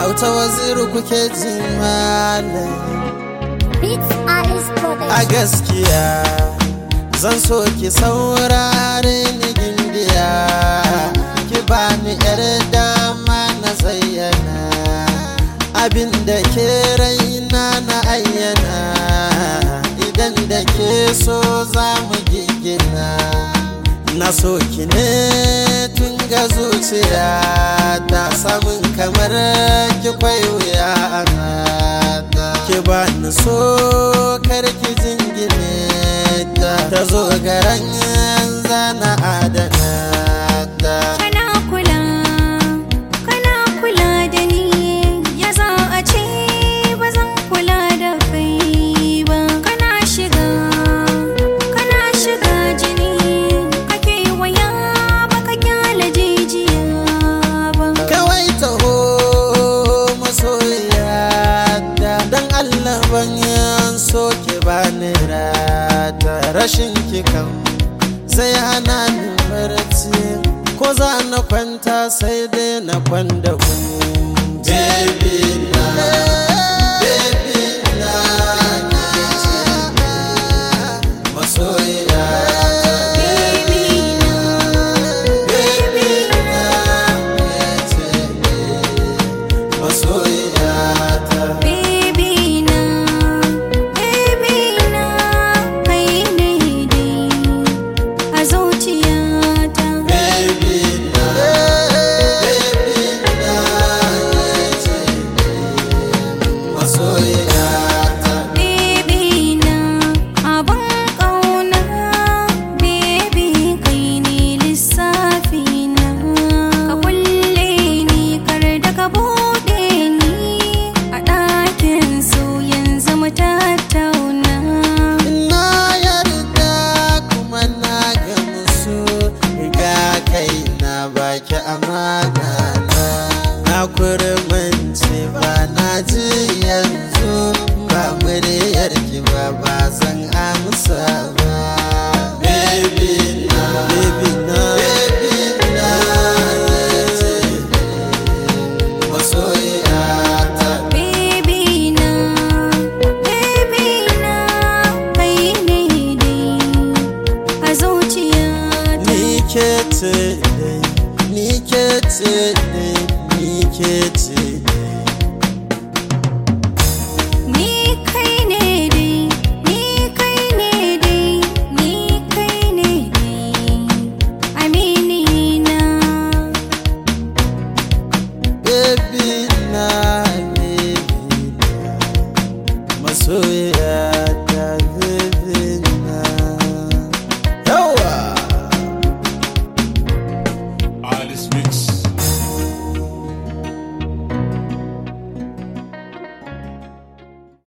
auta waziru kuke ji malam Beats Alice a Production. gaskiya zan so ki saurare ni gimbiya ki bani yar dama na zayyana abin da ke raina na ayyana idan da ke so za mu gigina na so ki ne tun ga zuciya ta samun kamar ki kwai wuya ana ta ki ba ni so kar ki jingine ta ta zo garan zana adana ta Kana kula, kana kula da ni ya za a ce ba zan kula da kai ba. Kana shiga, kana shiga jini, kake waya baka kyale jijiya ba. kawai taho masoyiya da dan Allah ban so ki bani rata rashin ki kan sai hana ni barci ko za na kwanta sai dai na kwanda ku baby na baby na ke ce masoyiya Baby na, baby na ke ce masoyiyata baby na, baby na, kai ne dai a zuciyata. baby na baby na ce masoyiyata Baby na abin ƙauna Baby kai ne lissafi na Ka kulle ni kar da ka buɗe ni A ɗakin so yanzu mu tattauna na yarda kuma na gamsu ga kai na baki amana na na kurmanci ba na ji yanzu ba muryar ki ba ba zan amsa ba baby na baby na baby na ce masoyiyata Baby na, baby na Kai ne dai a zuciyata Ni ke ce dai, ni ke ce dai, ni ke ce dai. Ni kai ne dai, ni kai ne dai, ni kai ne dai, amini na. Baby na, baby na, masoyi